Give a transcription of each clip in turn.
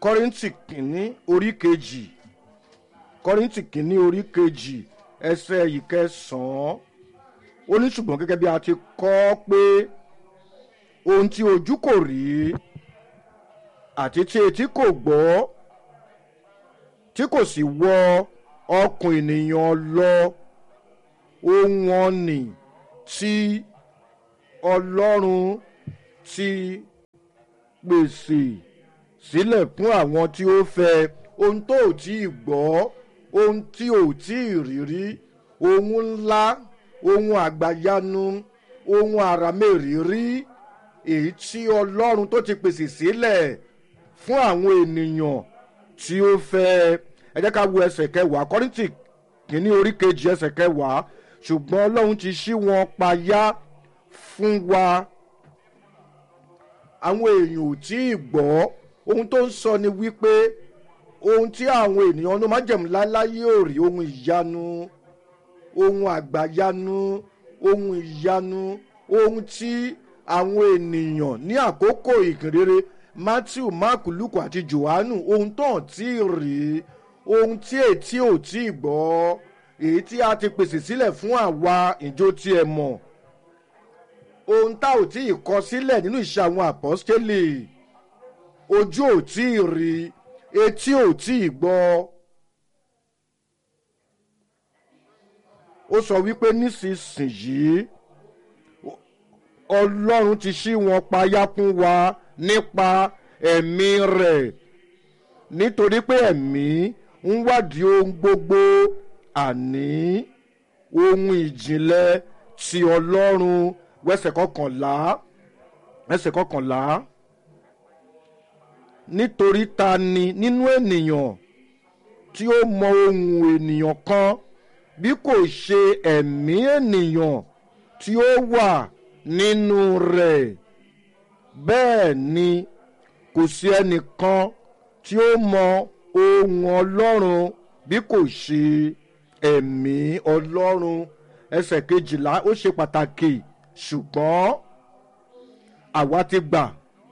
kọ́rìntì kìíní orí kejì kọ́rìntì kìíní orí kejì ẹsẹ̀ ìkẹsàn-án ó ní ṣùgbọ́n gẹ́gẹ́ bí a ti kọ́ pé ohun tí ojú kò rí àti tí etí kò gbọ́ tí kò sì wọ ọkùn ènìyàn lọ ohun ọ̀nì tí ọlọ́run ti pèsè sílẹ̀ fún àwọn tí ó fẹ́ ohun tó ò tí ì gbọ́ ohun tí ò tí ì rí rí ohun ńlá ohun àgbàyanu ohun àràmèrìírí èyí tí ọlọ́run tó ti pèsè sílẹ̀ fún àwọn ènìyàn tí ó fẹ́ ẹ jẹ́ ká wo ẹsẹ̀ kẹwàá kọ́rìntì kìíní orí kejì ẹsẹ̀ kẹwàá ṣùgbọ́n ọlọ́run ti ṣí wọn payá fún wa àwọn èèyàn ò tí ì gbọ́ ohun tó ń sọ ni wípé ohun tí àwọn ènìyàn ló máa jẹ̀mú láláyé ò rí ohun ìyanu ohun àgbàyanu ohun ìyanu ohun tí àwọn ènìyàn ní àkókò ìkìnrere matthew mark luke àti johannu ohun tó hàn tí ì rí ohun tí ètí ò tí ì gbọ́ èyí tí a ti pèsè sílẹ̀ fún àwa ìjó tí ẹ mọ̀ ohun tá ò tí ì kọ sílẹ̀ nínú ìṣe àwọn àpọ́stélì ojú ò tí ì rí etí ò tí ì gbọ́ ó sọ wípé nísinsìnyí ọlọ́run ti ṣí wọn payá fún wa nípa ẹ̀mí rẹ̀ nítorí pé ẹ̀mí ń wádìí ohun gbogbo àní ohun ìjìnlẹ̀ ti ọlọ́run wẹ́sẹ̀ kọkànlá ẹsẹ̀ kọkànlá nítorí ta ni nínú ènìyàn tí ó mọ ohun ènìyàn kan bí kò ṣe ẹ̀mí ènìyàn tí ó wà nínú rẹ̀ bẹ́ẹ̀ ni kò sí ẹnìkan tí ó mọ ohun ọlọ́run bí kò ṣe ẹ̀mí ọlọ́run ẹsẹ̀ kejìlá ó ṣe pàtàkì ṣùgbọ́n àwa ti gbà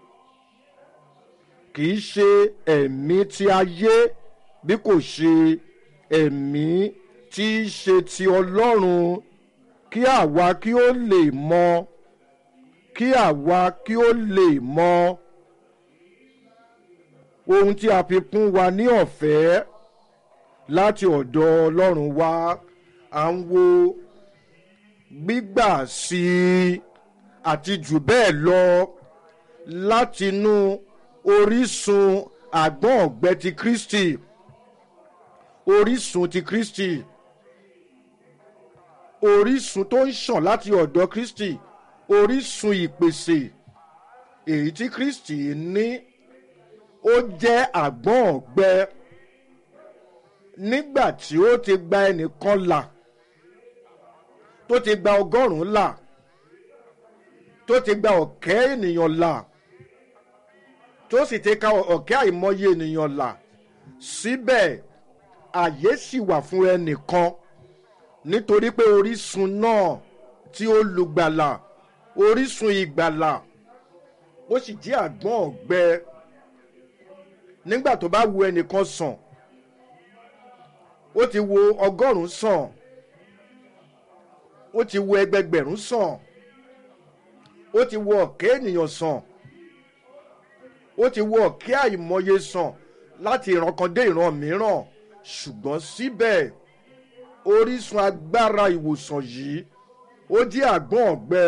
kì í ṣe ẹ̀mí tí ayé bí kò ṣe ẹ̀mí tí í ṣe ti ọlọ́run kí àwa kí ó lè mọ kí àwa kí ó lè mọ ohun tí a fi kún wa ní ọ̀fẹ́ láti ọ̀dọ̀ ọlọ́run wa à ń wo gbígbà sí i àti jù bẹ́ẹ̀ lọ látinú orísun àgbọ̀n ọ̀gbẹ́ ti kristi orísun ti kristi orísun tó ń ṣàn láti ọ̀dọ̀ kristi orísun ìpèsè èyí tí kristi ní ó jẹ́ àgbọ̀n ọ̀gbẹ́ nígbà tí ó ti gba ẹnìkan là tó ti gba ọgọ́rùn-ún là tó ti gba ọ̀kẹ́ ènìyàn là tó sì ti ka ọ̀kẹ́ àìmọye ènìyàn là síbẹ̀ àyè sì wà fún ẹnìkan nítorí pé orísun náà tí ó lùgbàlà orísun ìgbàlà ó sì jẹ́ àgbọ̀n ọ̀gbẹ́ nígbà tó bá wu ẹnìkan sàn ó ti wo ọgọ́rùn-ún sàn ó ti wo ẹgbẹgbẹ̀rún sàn ó ti wo ọ̀kẹ́ ènìyàn sàn ó ti wo ọ̀kẹ́ àìmọye sàn láti ìran kan dé ìran mìíràn ṣùgbọ́n síbẹ̀ orísun agbára ìwòsàn yìí ó jẹ́ àgbọ̀n ọ̀gbẹ́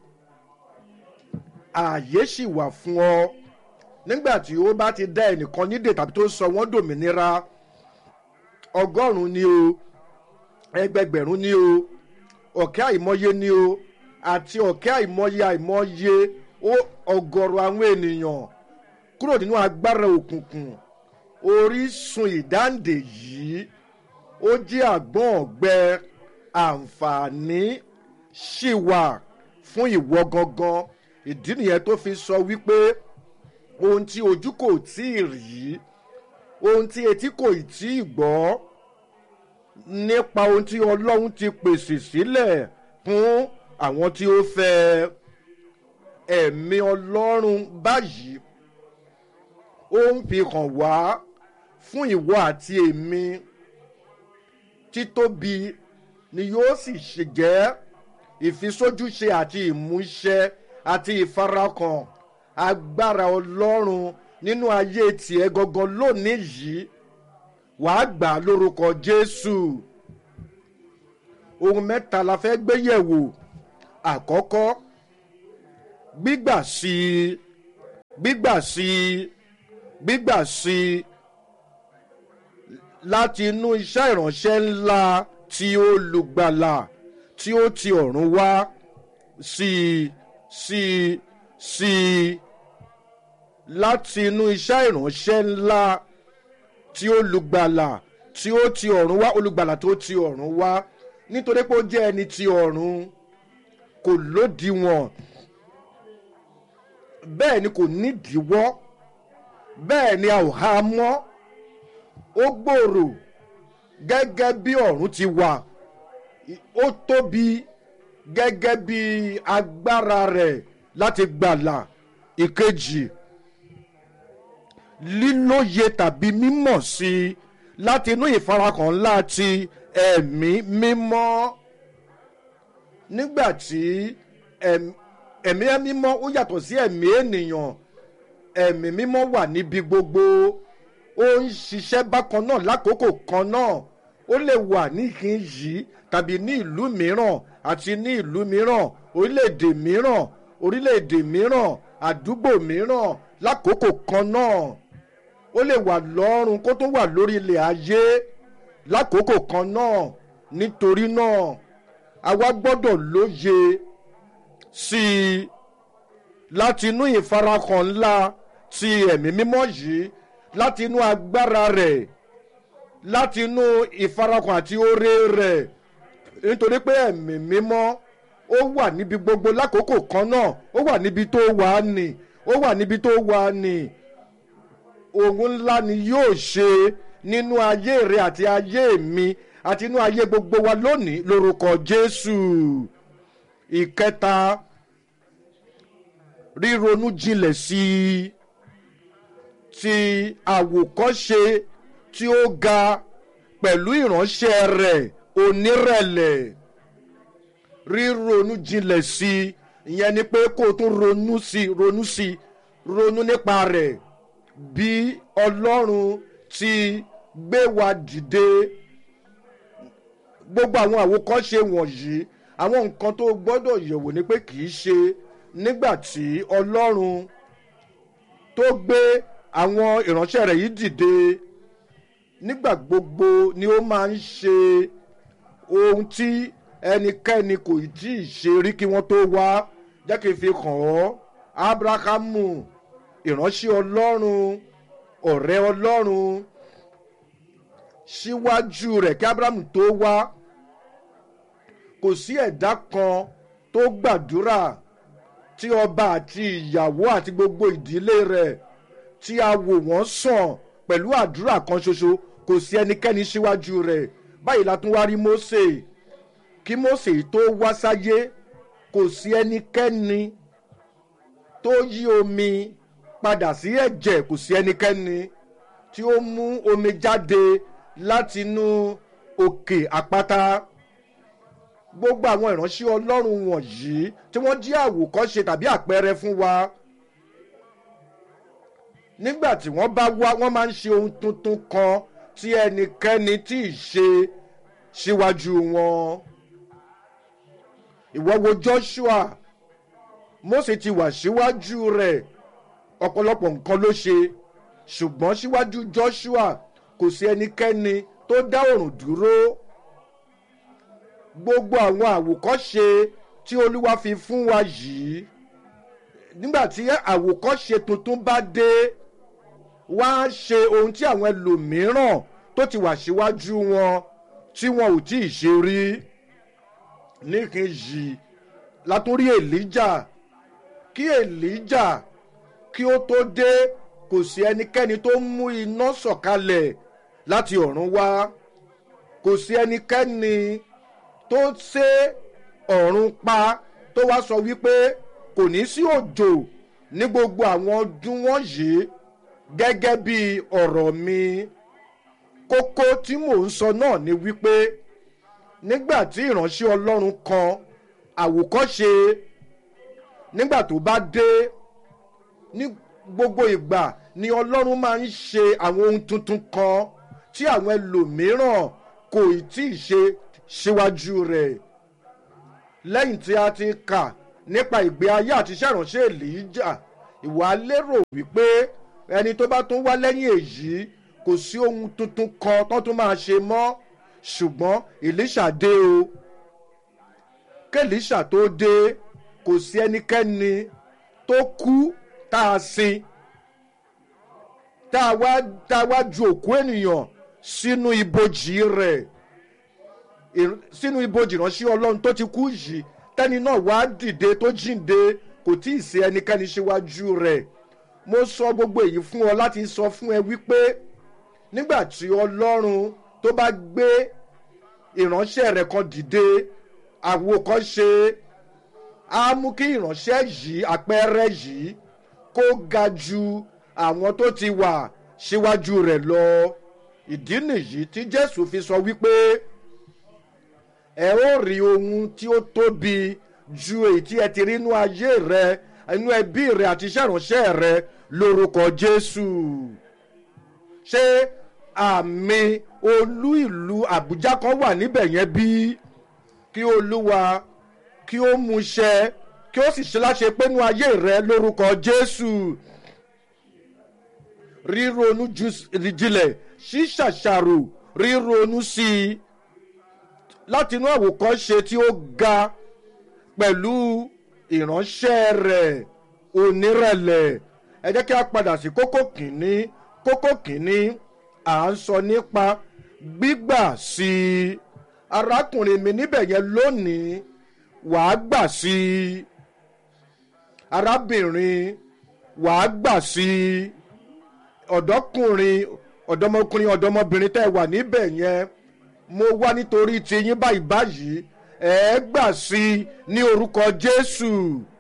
ààyè sì wà fún ọ nígbà tí ó bá ti dá ẹnìkan nídè tàbí tó sọ wọ́n dòmìnira ọgọ́rùn-ún ni o ẹgbẹgbẹ̀rún ni o ọ̀kẹ́ àìmọye ni o àti ọ̀kẹ́ àìmọye àìmọye ó ọgọ́rọ̀ àwọn ènìyàn kúrò nínú agbára òkùnkùn orísun ìdáǹdè yìí ó jẹ́ àgbọ̀n ọ̀gbẹ́ àǹfààní ṣì wà fún ìwọ gangan ìdí nìyẹn tó fi sọ wípé ohun tí ojú kò tí ì rí ohun tí etí kò tí ì gbọ́ nípa ohun tí ọlọ́run ti pèsè sílẹ̀ fún àwọn tí ó fẹ́ ẹ̀mí ọlọ́run báyìí ó ń fi hàn wá fún ìwọ àti èmi títóbi ni yóò sì ṣe jẹ́ ìfisójúṣe àti ìmúṣẹ àti ìfarakàn agbára ọlọ́run nínú ayé tiẹ̀ gangan lónìí yìí wàá gbà lórúkọ jésù ohun mẹ́ta la fẹ́ gbé yẹ̀wò àkọ́kọ́ gbígbà sí i gbígbà sí i gbígbà sí i láti inú iṣẹ́ ìránṣẹ́ ńlá tí olùgbàlà tí ó ti ọ̀run wá sí i sí i sí i láti inú iṣẹ́ ìránṣẹ́ ńlá tí olùgbàlà tí ó ti ọ̀run wá olùgbàlà tó ti ọ̀run wá nítorí pé ó jẹ́ ẹni ti ọ̀run kò lódiwọ̀n bẹ́ẹ̀ ni kò nídìíwọ́ bẹ́ẹ̀ ni a ò há mọ́ ó gbòòrò gẹ́gẹ́ bí ọ̀run ti wà ó tóbi gẹ́gẹ́ bí agbára rẹ̀ láti gbàlà ìkejì lílóye tàbí mímọ̀ sí i láti inú ìfarakàn ńlá ti ẹ̀mí mímọ́ nígbà tí ẹ̀mí mímọ́ ó yàtọ̀ sí ẹ̀mí ènìyàn ẹ̀mí mímọ́ wà níbi gbogbo ó ń ṣiṣẹ́ bákan náà lákòókò kan náà ó lè wà níhìn yìí tàbí ní ìlú mìíràn àti ní ìlú mìíràn orílẹ̀-èdè mìíràn orílẹ̀-èdè mìíràn àdúgbò mìíràn lákòókò kan náà ó lè wà lọ́rùn kó tó wà lórí ilẹ̀ ayé lákòókò kan náà nítorí náà àwa gbọ́dọ̀ lóye sí i láti inú ìfarakàn ńlá ti ẹ̀mí mímọ́ yìí láti inú agbára rẹ̀ láti inú ìfarakàn àti oore rẹ̀ nítorí pé ẹ̀mí mímọ́ ó wà níbi gbogbo lákòókò kan náà ó wà níbi tó wà ní ó wà níbi tó wà ní òun ńlá ni yóò ṣe nínú ayé rẹ àti ayé mi àti inú ayé gbogbo wa lónìí lórúkọ jésù ìkẹta ríronú jinlẹ̀ sí i ti àwòkọ́ṣe tí ó ga pẹ̀lú ìránṣẹ́ rẹ̀ onírẹ̀lẹ̀ ríronú jinlẹ̀ sí i ìyẹn ni pé kó o tún ronú sí ronú sí ronú nípa rẹ̀ bí ọlọ́run ti gbé wa dìde gbogbo àwọn àwòkọ́ṣe wọ̀nyí àwọn nǹkan tó gbọ́dọ̀ yẹ̀wò ni pé kì í ṣe nígbà tí ọlọ́run tó gbé àwọn ìránṣẹ́ rẹ̀ yìí dìde nígbà gbogbo ni ó máa ń ṣe ohun tí ẹnikẹ́ni kò tí ì ṣe rí kí wọ́n tó wá jẹ́ kí n fi hàn ọ́ abrahamu ìránṣẹ́ ọlọ́run ọ̀rẹ́ ọlọ́run síwájú rẹ̀ kí abrahamu tó wá kò sí ẹ̀dá kan tó gbàdúrà tí ọba àti ìyàwó àti gbogbo ìdílé rẹ̀ tí a wò wọ́n sàn pẹ̀lú àdúrà kan ṣoṣo kò sí ẹnikẹ́ni síwájú rẹ̀ báyìí la tún wá rí mose kí mose tó wá sáyé kò sí ẹnikẹ́ni tó yí omi padà sí ẹ̀jẹ̀ kò sí ẹnikẹ́ni tí ó mú omi jáde látinú òkè àpáta gbogbo àwọn ìránṣẹ́ ọlọ́run wọ̀nyí tí wọ́n jí àwòkọ́ṣe tàbí àpẹẹrẹ fún wa nígbà tí wọ́n bá wá wọ́n máa ń ṣe ohun tuntun kan tí ẹnikẹ́ni tí ì ṣe síwájú wọn. ìwọ wo joshua mose ti wà síwájú rẹ̀ ọ̀pọ̀lọpọ̀ nǹkan ló ṣe ṣùgbọ́n síwájú joshua kò sí ẹnikẹ́ni tó dá òrùn dúró gbogbo àwọn àwòkọ́ṣe tí olúwa fi fún wa yìí nígbà tí àwòkọ́ṣe tuntun bá dé wá ṣe ohun tí àwọn ẹlòmíràn tó ti wà síwájú wọn tí wọn ò tí ì ṣe rí níkejì látúrí èlíjà kí èlíjà kí ó tó dé kò sí ẹnikẹ́ni tó mú iná sọ̀kalẹ̀ láti ọ̀run wá kò sí ẹnikẹ́ni tó ṣe ọ̀run pa tó wá sọ wípé kò ní sí òjò ní gbogbo àwọn ọdún wọ̀nyí gẹ́gẹ́ bí ọ̀rọ̀ mi kókó tí mò ń sọ náà ni wípé nígbà tí ìránṣẹ́ ọlọ́run kan àwòkọ́ṣe nígbà tó bá dé ní gbogbo ìgbà ni ọlọ́run máa ń ṣe àwọn ohun tuntun kan tí àwọn ẹlòmíràn kò tí ì ṣe síwájú rẹ̀ lẹ́yìn tí a ti kà nípa ìgbé ayé àti iṣẹ́ ìránṣẹ́ èlíjà ìwà lérò wípé ẹni tó bá tún wá lẹ́yìn èyí kò sí ohun tuntun kan tó tún máa ṣe mọ́ ṣùgbọ́n èlíṣà dé o kẹ́líṣà tó dé kò sí ẹnikẹ́ni tó kú tá a sin tá a wá tá a wá ju òkú ènìyàn sínú ibojì rẹ̀ sínú ibojì ránṣẹ́ ọlọ́run tó ti kú yìí tẹ́ni náà wá dìde tó jíǹde kò tí ì sí ẹnikẹ́ni síwájú rẹ̀ mo sọ gbogbo èyí fún ọ láti sọ fún ẹ wípé nígbà tí ọlọ́run tó bá gbé ìránṣẹ́ rẹ̀ kan dìde àwòkọ́ṣe á mú kí ìránṣẹ́ yìí àpẹẹrẹ yìí kó ga ju àwọn tó ti wà síwájú rẹ̀ lọ ìdí nìyí tí jésù fi sọ wípé ẹ ó rí ohun tí ó tóbi ju èyí tí ẹ ti rí inú ayé rẹ inú ẹbí rẹ àti iṣẹ́ ìránṣẹ́ rẹ lórúkọ jésù ṣé àmì olú ìlú àbújá kan wà níbẹ̀ yẹn bí kí olúwa kí ó mú ṣẹ kí ó sì ṣe láṣẹ pé inú ayé rẹ lórúkọ jésù ríronú jinlẹ̀ ṣíṣàṣàrò ríronú sí i láti inú àwòkọ́ṣe tí ó ga pẹ̀lú ìránṣẹ́ rẹ̀ onírẹ̀lẹ̀ ẹ jẹ́ kí a padà sí kókó kìíní kókó kìíní à ń sọ nípa gbígbà sí i arákùnrin mi níbẹ̀ yẹn lónìí wàá gbà sí i arábìnrin wàá gbà sí i ọ̀dọ́kùnrin ọ̀dọ́mọkùnrin ọ̀dọ́mọbìnrin tẹ́ ẹ wà níbẹ̀ yẹn mo wá nítorí tiyín báyìí báyìí ẹ gbà sí i ní orúkọ jésù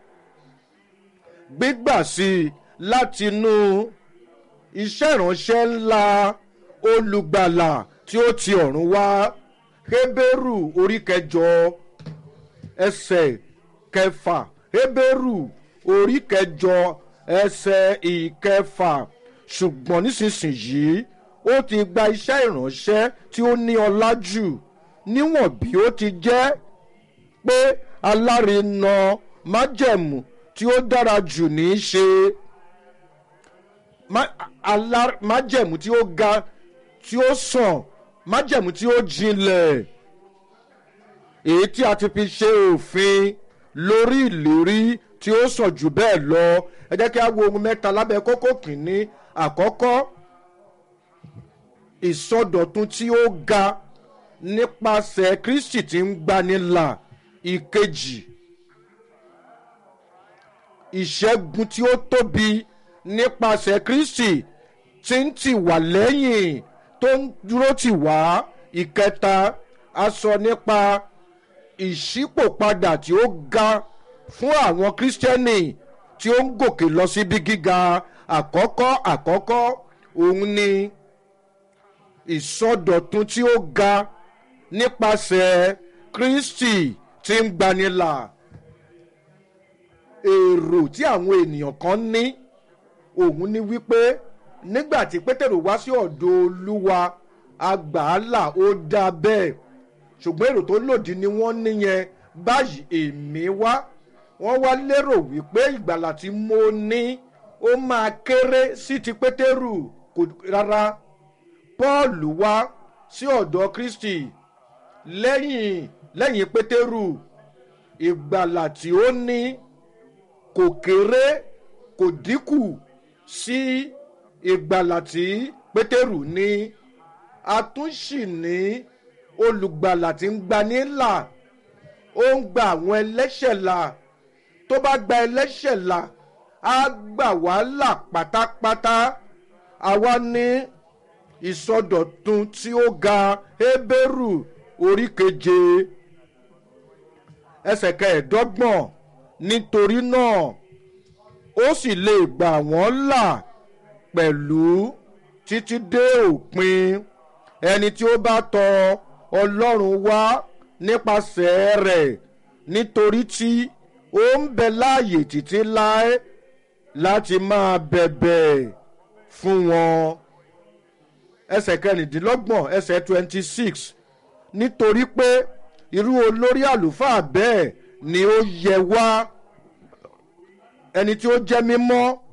gbígbà sí i látinú iṣẹ́ ìránṣẹ́ ńlá olùgbàlà tí ó ti ọ̀run wá hébérù orí kẹjọ ẹsẹ̀ kẹfà hébérù orí kẹjọ ẹsẹ̀ ìkẹfà ṣùgbọ́n nísinsìnyí ó ti gba iṣẹ́ ìránṣẹ́ tí ó ní ọlá jù níwọ̀n bí ó ti jẹ́ pé alárinà májẹ̀mú tí ó dára jù ní í ṣe májẹ̀mú tí ó ga tí ó sàn májẹ̀mú tí ó jinlẹ̀ èyí tí a ti fi ṣe òfin lórí ìlérí tí ó sàn jù bẹ́ẹ̀ lọ ẹ jẹ́ kí a wo ohun mẹ́ta lábẹ́ kókó kìíní àkọ́kọ́ ìsọdọ̀tun tí ó ga nípasẹ̀ kristi tí ń gbanilà ìkejì ìṣẹ́gun tí ó tóbi nípasẹ̀ kristi tí ń tì wá lẹ́yìn tó ń dúró tì wá ìkẹta a sọ nípa ìṣípòpadà tí ó ga fún àwọn kírísítẹ́nì tí ó ń gòkè lọ síbi gíga àkọ́kọ́ àkọ́kọ́ òun ni ìsọdọ̀tun tí ó ga nípasẹ̀ kristi tí ń gbanilà èrò tí àwọn ènìyàn kan ní òun ni wípé nígbà tí pétérù wá sí ọ̀dọ̀ olúwa agbàálà ó dá bẹ́ẹ̀ ṣùgbọ́n èrò tó lòdì ni wọ́n níyẹn báyìí èmi wá wọ́n wá lérò wípé ìgbàlà tí mo ní ó máa kéré sí ti pétérù kò rárá paul wá sí ọ̀dọ̀ kristi lẹ́yìn lẹ́yìn pétérù ìgbàlà tí ó ní kò kéré kò dínkù sí ìgbàlà tí pétérù ní a tún sì ní olùgbàlà tí ń gbani là ó ń gba àwọn ẹlẹ́ṣẹ̀ là tó bá gba ẹlẹ́ṣẹ̀ là á gbà wá là pátápátá àwa ní ìsọdọ̀tun tí ó ga hébérù orí keje ẹsẹ̀ kẹẹ̀ẹ́dọ́gbọ̀n nítorí náà ó sì lè gbà wọ́n là pẹ̀lú títí dé òpin ẹni tí ó bá tọ ọlọ́run wá nípasẹ̀ rẹ̀ nítorí tí ó ń bẹ láàyè títí láé láti máa bẹ̀bẹ̀ fún wọn. ẹsẹ̀ kẹrìndínlọ́gbọ̀n ẹsẹ̀ twenty six nítorí pé irú olórí àlùfáà bẹ́ẹ̀ ni ó yẹ wá ẹni tí ó jẹ́ mímọ́